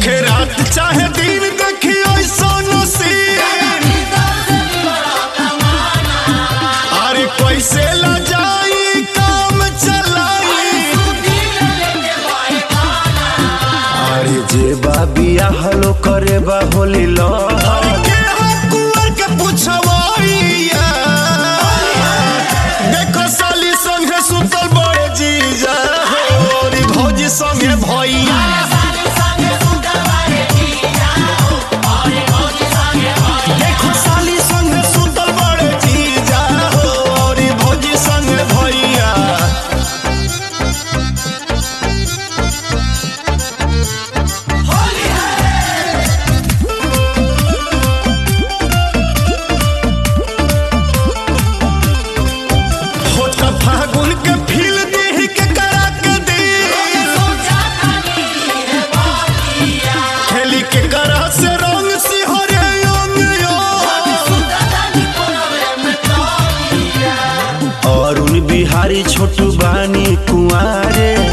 होखे रात चाहे दिन देखियो सोनो सीन अरे कैसे ला जाई काम चलाई अरे जे बा बियाह लो करे बा होली लो अरे के हो कुंवर के पुछवाइया देखो साली संगे सुतल बड़े जीजा हो रे भौजी संगे भैया देखो साली संगे सुतल बड़े जीजा हो रे भौजी संगे भैया होत फागुन के फील देह के करा के दे खेली के करा से रंग सिहरे अंग अरुण बिहारी छोटू बानी कुआरे